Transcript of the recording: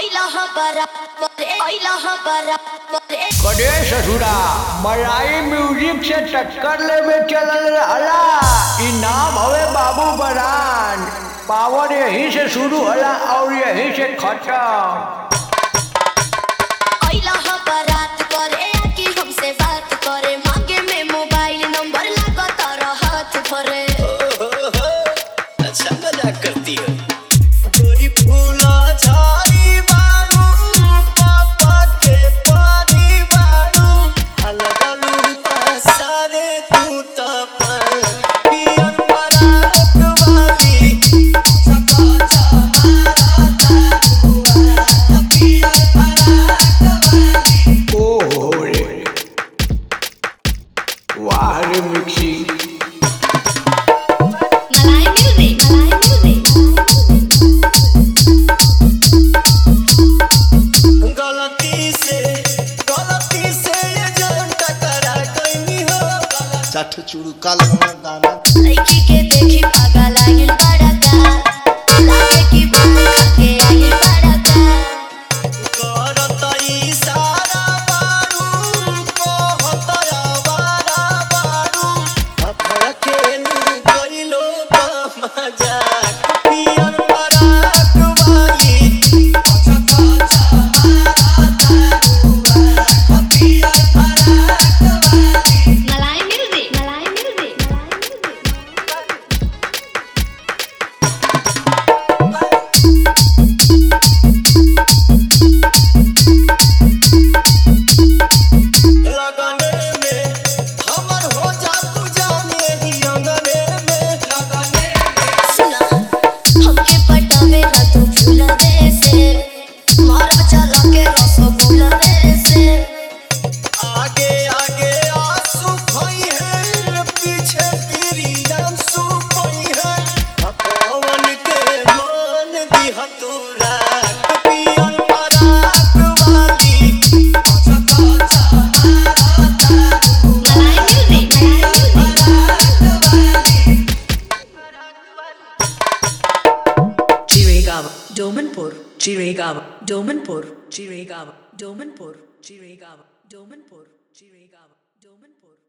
कड़े ससुरा मलाई म्यूजिक से टक्कर लेवे चलल रहला ई नाम हवे बाबू बरान पावर यहीं से शुरू होला और यहीं से खत्म अच्छा मजाक करती हो गोरी फूला झाड़ी बारू पापा के पानी बारू अलगलू सारे तू तपन पियन पराक वाली सका चमारा तारुआ पियन पराक वाली ओहो रे वाह रे मिक्सी गलती से गलती से ये जान टकरा गई हो चाठ चूड़ काल दाना लड़की के देखी पागल आगिल बड़ा का लागे की बम खाके आगिल बड़ा का करत इशारा बारू कहत आवारा बारू अपना खेलू गइलो मजाक पियर पराक वाली अच्छा अच्छा मारा तारुआ पियर पराक वाली मलाई म्यूजिक मलाई म्यूजिक लगने में हमर हो जा तू जाने ही अंगने में लगने में सुना हमके पटावे ला तू फूलवे से मारा चला के रस फूलवे से आगे आगे आंसू खोई है पीछे तेरी आंसू खोई है पवन के मान दिया तू रात पियन पराक वाली अच्छा अच्छा मारा तारुआ Malai music Malai music Chirigava, Domanpur, Chirigava, Domanpur, Chirigava, Domanpur, Chirigava, Domanpur, Chirigava, Domanpur.